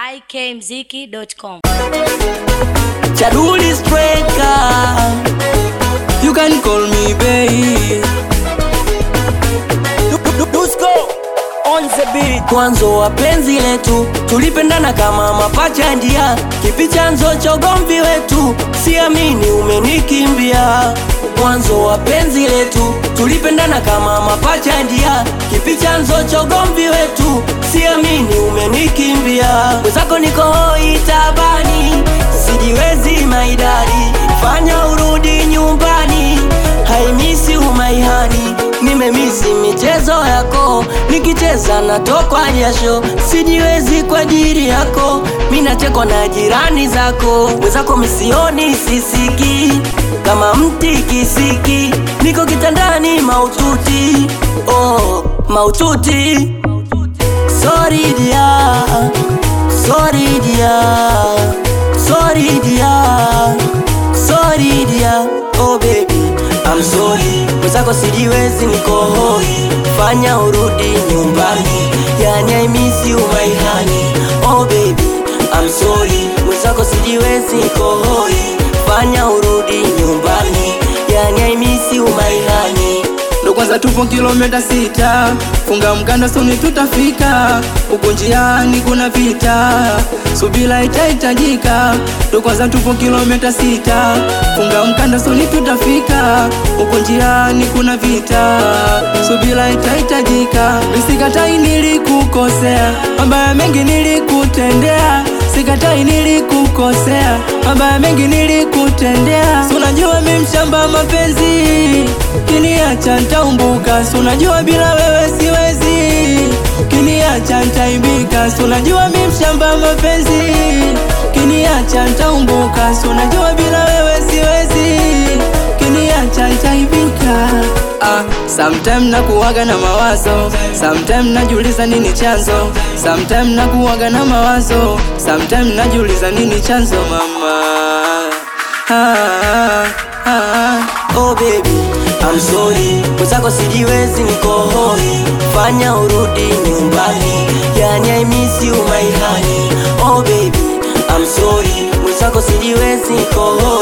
ikmziki.com. Chaduli Striker, you can call me babe. Dusko on the beat. Mwanzo wa penzi letu tulipendana kama mapacha ndia, kipi chanzo cha ugomvi wetu? Siamini umenikimbia. Mwanzo wa penzi letu tulipendana kama mapacha ndia, kipi chanzo cha ugomvi wetu? Siamini umenikimbia. Mwenzako niko hoi tabani, sijiwezi maidari, fanya urudi nyumbani, haimisi umaihani nimemisi michezo yako, nikicheza natokwa jasho, sijiwezi kwa ajili yako, minachekwa na jirani zako, wenzako misioni sisiki kama mti kisiki, niko kitandani maututi, oh, maututi. Sorry dia, sorry dia, sorry dia, sorry dia, oh baby, I'm sorry. Mwenzako sijiwezi niko hoi, fanya urudi nyumbani, yani I miss you my honey, oh baby, I'm sorry. Mwenzako sijiwezi niko hoi, fanya urudi nyumbani, yani I miss you my honey. ndo kwanza tupo kilomita sita, funga mkanda soni tutafika, huko njiani kuna vita, subira itahitajika. Ndo kwanza tupo kilomita sita, funga mkanda soni tutafika, huko njiani kuna vita, subira itahitajika. Misikatai nilikukosea, mabaya mengi nilikutendea Sikatai nilikukosea, mabaya mengi nilikutendea. Si unajua mi mshamba mapenzi, kiniacha ntaumbuka. Si unajua bila wewe siwezi, kiniacha ntaimbika. Si unajua mi mshamba mapenzi, kiniacha ntaumbuka. Si unajua bila wewe siwezi, kiniacha ntaibika. Ah, sometime nakuwaga na mawazo, sometime najiuliza nini chanzo, sometime nakuwaga na mawazo, sometime najiuliza nini chanzo mama. Ah, ah, ah. Oh baby, I'm sorry. Mwenzako sijiwezi niko hoi, fanya urudi nyumbani, yani I miss you my honey. Oh baby, I'm sorry. Mwenzako sijiwezi niko hoi